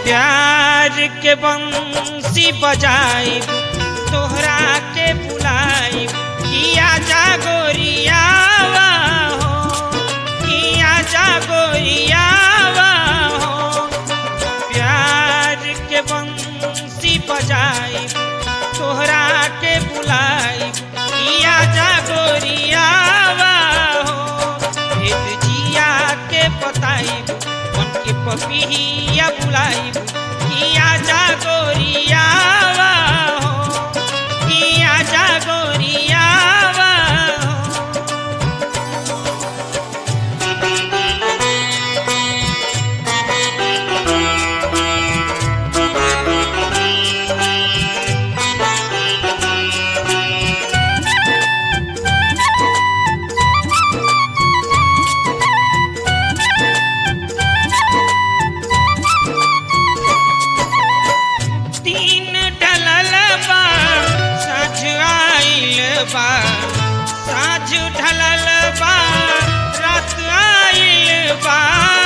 प्यार के बंसी बजाई तोहरा के बुलाई किया जागोरियावा हो किया जागोरियावा हो प्यार के बंसी बजाई तोहरा के बुलाई किया जागोरियावा हो भेद जिया के बताई मन के पपिया बुलाई किया जागोरियावा हो किया जागोरियावा हो तीन ढलल बा साँझ आइल बा साँझ ढलल बा रात आइल बा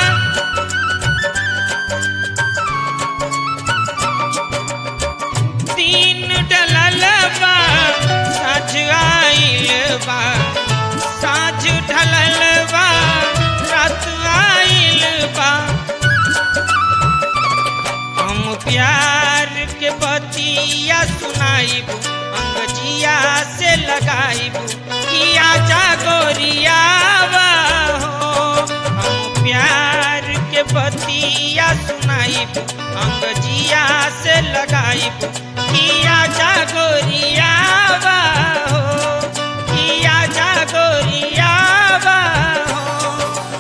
तीन ढलल बा साँझ आइल बा साँझ ढलल बा रात आइल बा हम प्यार के बतिया सुनाइब अंगजिया से लगाइब किया जागोरियावा हो हम प्यार के बतिया सुनाइब अंगजिया से लगाइब किया जागोरियावा हो किया जागोरियावा हो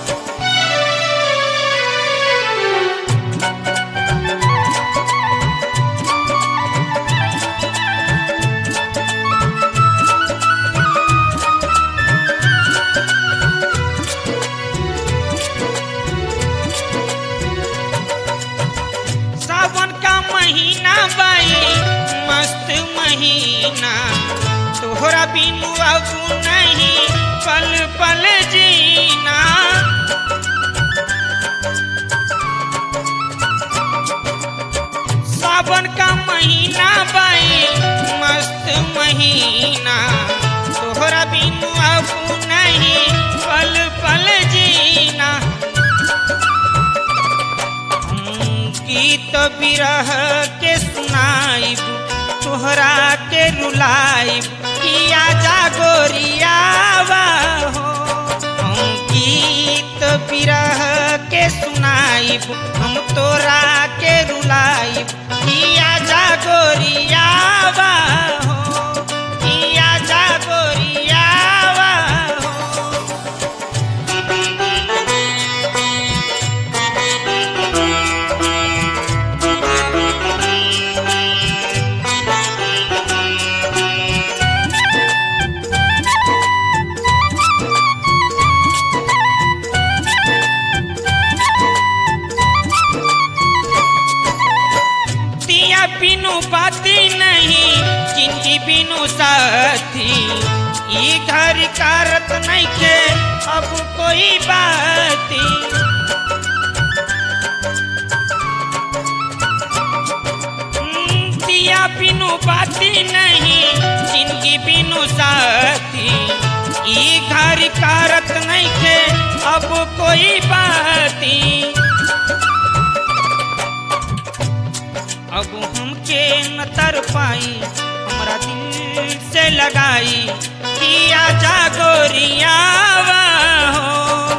सावन का महीना बाई मस्त महीना तोहरा बिनु अब नहीं पल पल जीना सावन का महीना बाई मस्त महीना तोहरा बिनु अब नहीं पल पल जीना गीत बिरह के सुनाइब तोहरा के रुलाइब किया जागोरियावा हो हम गीत बिरह के सुनाइब हम तोरा के रुलाइब किया जागोरियावा हो किया जागोरियावा हो दिया बिनु बाती नहीं जिंदगी बिनु साथी ई घर कारत नहीं के अब कोई बाती हम्म, दिया बिनु बाती नहीं जिंदगी बिनु साथी ई घर कारत नहीं के अब कोई बाती अब हमके न तर पाई हमरा दिल से लगाई किया जागोरियावा हो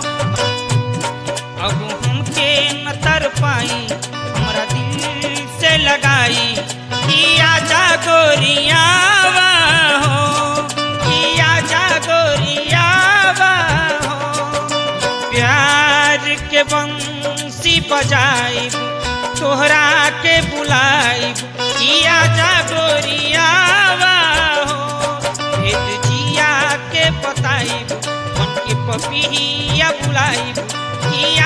अब हमके न तर पाई हमरा दिल से लगाई किया जागोरियावा हो किया जागोरियावा हो प्यार के बंसी बजाई तोहरा के बुलाई किया जागोरियावा हो भेद जिया के बताई मन के पपिया बुलाई किया